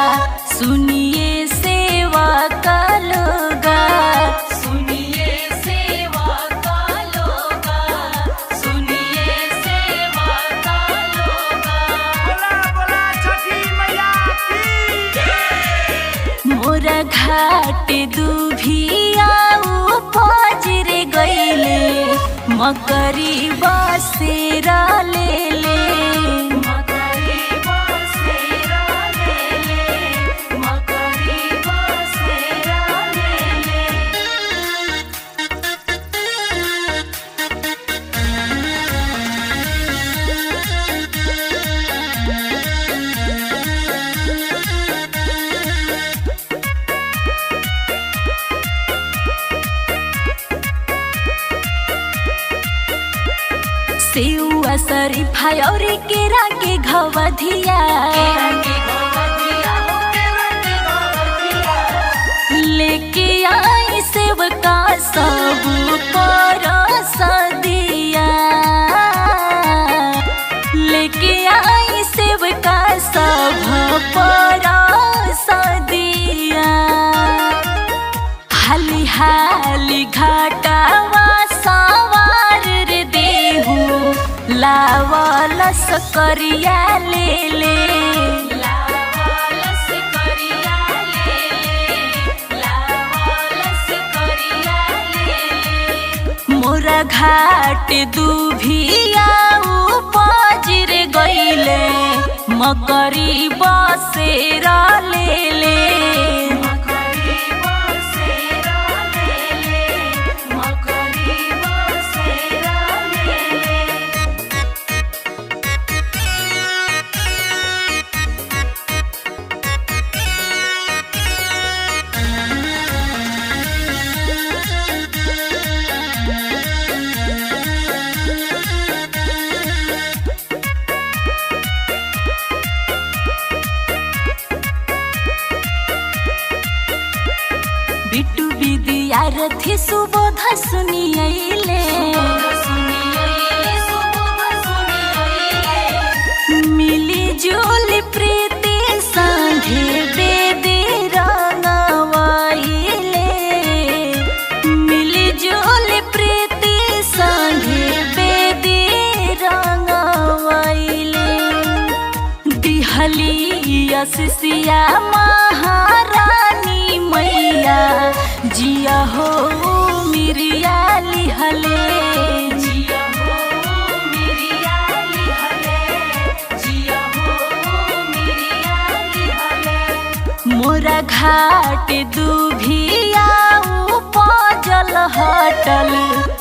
सुनिए सेवा का लोगा सुनिए सेवा का लोगा सुनिए सेवा का लोगा बोला बोला छठी मैया की मोरा घाट दुभिया पजरे गईले मकरी बसेरा ले ले मकरी बसेरा ले ले मकरी बसेरा ले ले सेउआ शरीफा और केरा के घवधिया केरा के गोवधिया हो केरा के गोवधिया लेके आई सेवका सब पर सदिया लेके आई सेवका सब पर सदिया हाली हाली घाटावा सवार रे देहू लावलस करिया ले ले लावालस करिया ले ले लावालस करिया ले ले मोरा घाट दुभिया पजर गईले मकरी बसेरा ले ले मकरी बसेरा ले ले मकरी बसेरा ले ले बिट्टू विद्यार्थी सुबोध सुनियले सुनिए सुबह सुनिए मिली जुली प्रीति संगे बेदी रंगवाइले मिली जुली प्रीति संगे बेदी रंगवाइले दिहली यसिया महारानी मैया जिया हो मिरिया लिहले जिया हो मिरिया लिहले जिया हो मिरिया लिहले मोरा घाट दुभिया पजल हटल